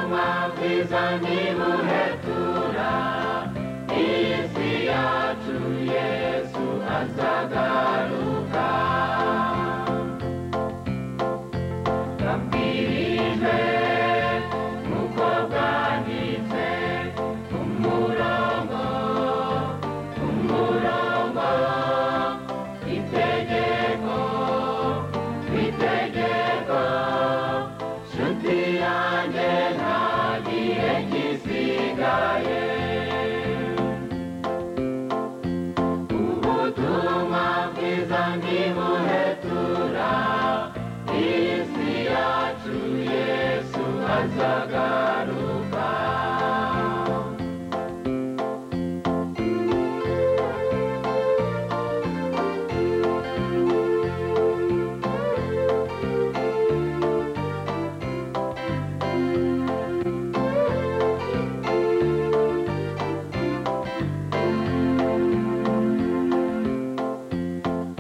uma vez amigo retura Isi yacu Yesu azagaruka Nabwirijwe nuko bwanditse umurongo umurongo itegeko itegeko nshuti yanjye nta gihe gisigaye ubutumwa bwiza ntibuhetura isi yacu yesu azagaruka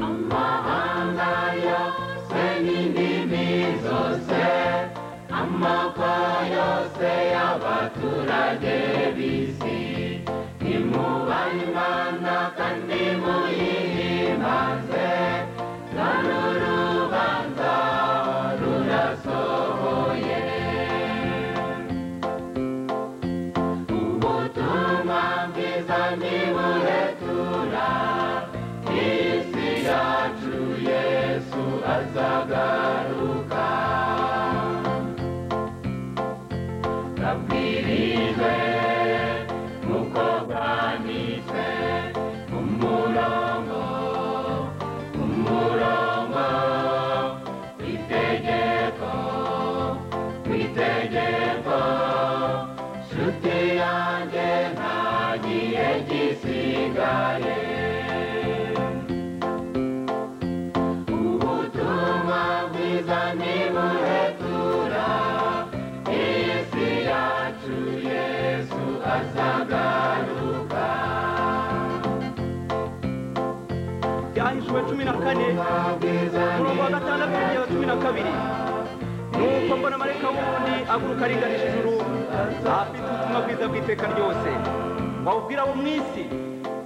amahanga yose n'indimi zose amoko yose y'abaturage b'isi nimubanywana kandi muyihimbaze rano rubanza rurasohoye ubutumwa bwiza ntiburetura isi yacu yesu azagaruka nabwirijwe nuko bwanditse umurongo umurongo itegeko itegeko nshuti yanjye nta gihe gisigaye ubutumwa bwiza ntibuhetura isi yacu yesu azagaruka byanditswe cumi na kane bwiza umurongo wa gatandatu kugeza cumi na kabiri nuko mbona marayika wundi aguruka aringanije ijuru afite ubutumwa bwiza bw'iteka ryose wawubwira abo mu isi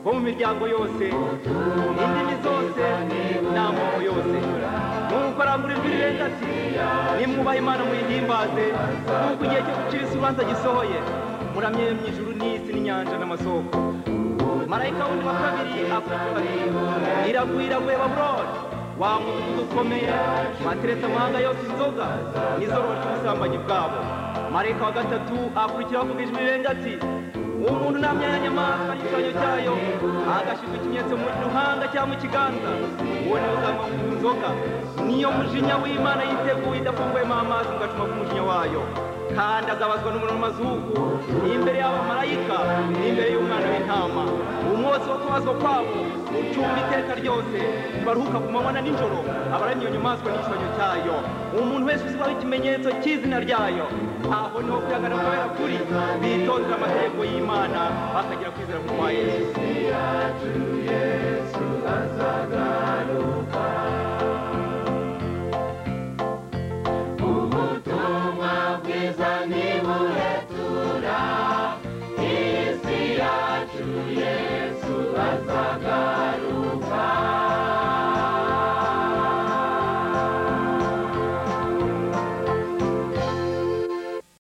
bo mu miryango yose indimi zose n'amoko yose nuko arangura ijwi rirenga ati nimwubaha imana muyihimbaze nuko igihe cyo gucira isi urubanza gisohoye muramye mu ijuru n'isi n'inyanja n'amasoko marayika wundi wa kabiri avuga ati iraguye iraguye babuloni wa mudugudu ukomeye wateretse amahanga yose inzoga n'izoro ry'ubusambanyi bwabo marayika wa gatatu akurikiraho ku ijwi rirenga ati umuntu namyanya nyamaswa n'igishushanyo cyayo agashyirwa ikimenyetso mu ruhanga cyangwa mu kiganza uwo niwe uzanywa ku nzoga niyo mujinya w'imana yiteguye idafunguyemo amazi ngo acuma ku mujinya wayo kandi azabazwa n'umuriro mu mazuru imbere y'abo marayika n'imbere y'umwana w'intama umunsi wo kubazwa kwabo ucumba iteka ryose baruhuka ku manywa na nijoro abaramya iyo nyamaswa n'igishushanyo cyayo umuntu wese uzwaho ikimenyetso cy'izina ryayo aho niho kwihagana kubera kuri bitondera amategeko y'imana bakagera kwizera ku kwa yesu ubutumwa bwiza ntibuhetura isi yacu yesu azagaruka